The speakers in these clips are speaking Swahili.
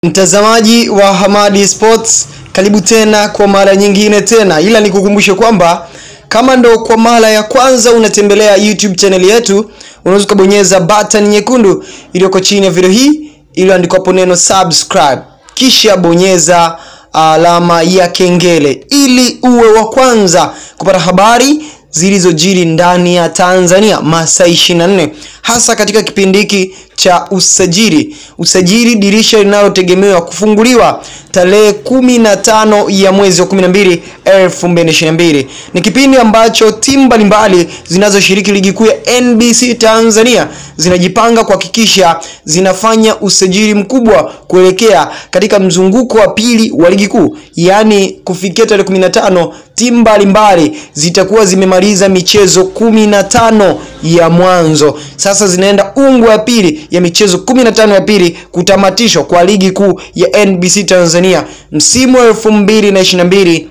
Mtazamaji wa Hamadi Sports, karibu tena kwa mara nyingine tena, ila nikukumbushe kwamba kama ndo kwa mara ya kwanza unatembelea YouTube channel yetu, unaweza ukabonyeza button nyekundu iliyoko chini ya video hii iliyoandikwa neno subscribe, kisha bonyeza alama ya kengele ili uwe wa kwanza kupata habari zilizojiri ndani ya Tanzania masaa 24 hasa katika kipindi hiki cha usajili. Usajili dirisha linalotegemewa kufunguliwa tarehe kumi na tano ya mwezi wa 12 2022. Ni kipindi ambacho timu mbalimbali zinazoshiriki ligi kuu ya NBC Tanzania zinajipanga kuhakikisha zinafanya usajili mkubwa kuelekea katika mzunguko wa pili wa ligi kuu, yaani kufikia tarehe 15 timu mbalimbali zitakuwa zimemaliza michezo 15 ya mwanzo. Sasa zinaenda ungu ya pili ya michezo 15 ya pili kutamatishwa kwa ligi kuu ya NBC Tanzania msimu wa 2022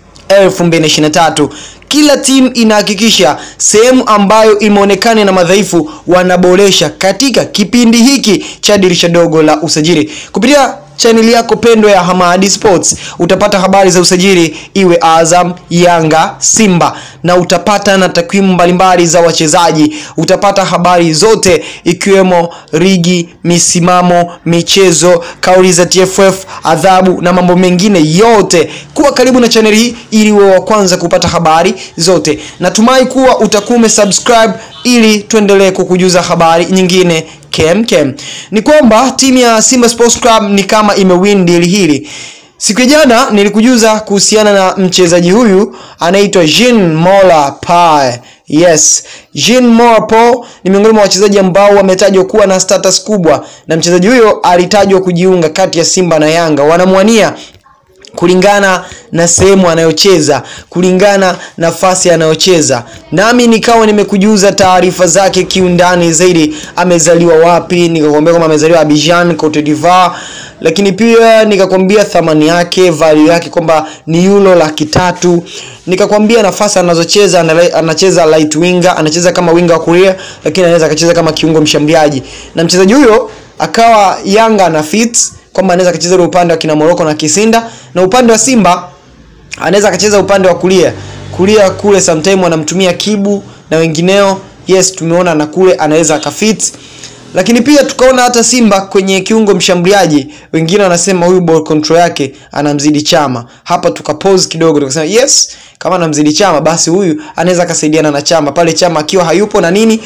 2023. Kila timu inahakikisha sehemu ambayo imeonekana na madhaifu wanaboresha katika kipindi hiki cha dirisha dogo la usajili. Kupitia chaneli yako pendwa ya Hamadi Sports utapata habari za usajili, iwe Azam, Yanga, Simba, na utapata na takwimu mbalimbali za wachezaji. Utapata habari zote ikiwemo ligi, misimamo, michezo, kauli za TFF, adhabu na mambo mengine yote. Kuwa karibu na chaneli hii ili uwe wa kwanza kupata habari zote. Natumai kuwa utakuwa umesubscribe ili tuendelee kukujuza habari nyingine kem kem. Ni kwamba timu ya Simba Sports Club ni kama imewin deal hili. Siku ya jana nilikujuza kuhusiana na mchezaji huyu anaitwa Jean Mola Pae. Yes, Jean Mola Pae ni miongoni mwa wachezaji ambao wametajwa kuwa na status kubwa, na mchezaji huyo alitajwa kujiunga kati ya Simba na Yanga, wanamwania kulingana na sehemu anayocheza, kulingana nafasi anayocheza. Nami nikawa nimekujuza taarifa zake kiundani zaidi, amezaliwa wapi, nikakwambia kwamba amezaliwa Abidjan, Cote d'Ivoire, lakini pia nikakwambia thamani yake, value yake kwamba ni euro laki tatu. Nikakwambia nafasi anazocheza, anacheza light winger, anacheza kama winga wa kulia, lakini anaweza akacheza kama kiungo mshambuliaji, na mchezaji huyo akawa Yanga na fit kwamba anaweza akacheza ule upande wa kina Moroko na Kisinda na upande wa Simba anaweza akacheza upande wa kulia kulia kule, sometime wanamtumia Kibu na wengineo. Yes, tumeona na kule anaweza akafit, lakini pia tukaona hata Simba kwenye kiungo mshambuliaji, wengine wanasema huyu ball control yake anamzidi Chama. Hapa tukapause kidogo, tukasema yes, kama anamzidi Chama basi huyu anaweza akasaidiana na Chama pale Chama akiwa hayupo na nini,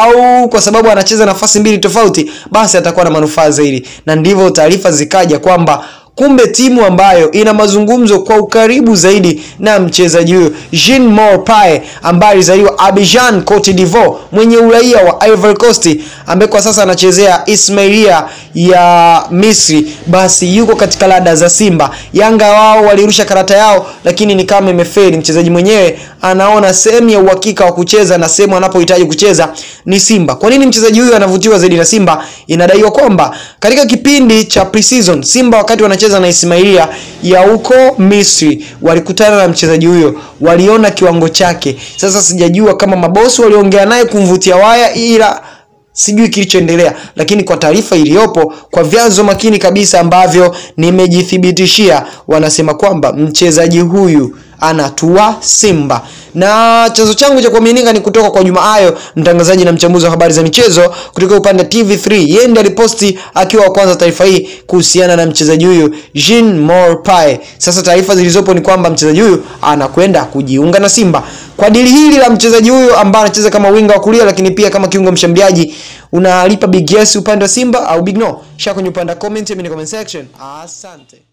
au kwa sababu anacheza nafasi mbili tofauti, basi atakuwa na manufaa zaidi, na ndivyo taarifa zikaja kwamba kumbe timu ambayo ina mazungumzo kwa ukaribu zaidi na mchezaji huyo Jean Mor Pae ambaye alizaliwa Abidjan, Cote d'Ivoire, mwenye uraia wa Ivory Coast, ambaye kwa sasa anachezea Ismailia ya Misri, basi yuko katika lada za Simba. Yanga wao walirusha karata yao, lakini ni kama imefeli. Mchezaji mwenyewe anaona sehemu ya uhakika wa kucheza na sehemu anapohitaji kucheza ni Simba. Kwa nini mchezaji huyu anavutiwa zaidi na Simba? Inadaiwa kwamba katika kipindi cha preseason Simba wakati wanacheza na Ismailia ya huko Misri walikutana na mchezaji huyo, waliona kiwango chake. Sasa sijajua kama mabosi waliongea naye kumvutia waya, ila sijui kilichoendelea, lakini kwa taarifa iliyopo kwa vyanzo makini kabisa ambavyo nimejithibitishia, wanasema kwamba mchezaji huyu anatua Simba na chanzo changu cha kuaminika ni kutoka kwa Juma Ayo, mtangazaji na mchambuzi wa habari za michezo kutoka upande wa TV3. Yeye ndiye aliposti akiwa wa kwanza taarifa hii kuhusiana na mchezaji huyu Jean Mor Pae. Sasa taarifa zilizopo ni kwamba mchezaji huyu anakwenda kujiunga na Simba. Kwa dili hili la mchezaji huyu ambaye anacheza kama winga wa kulia, lakini pia kama kiungo mshambuliaji, unalipa big yes upande wa Simba au big no? Shaka kwenye upande wa comment, mimi comment section. Asante.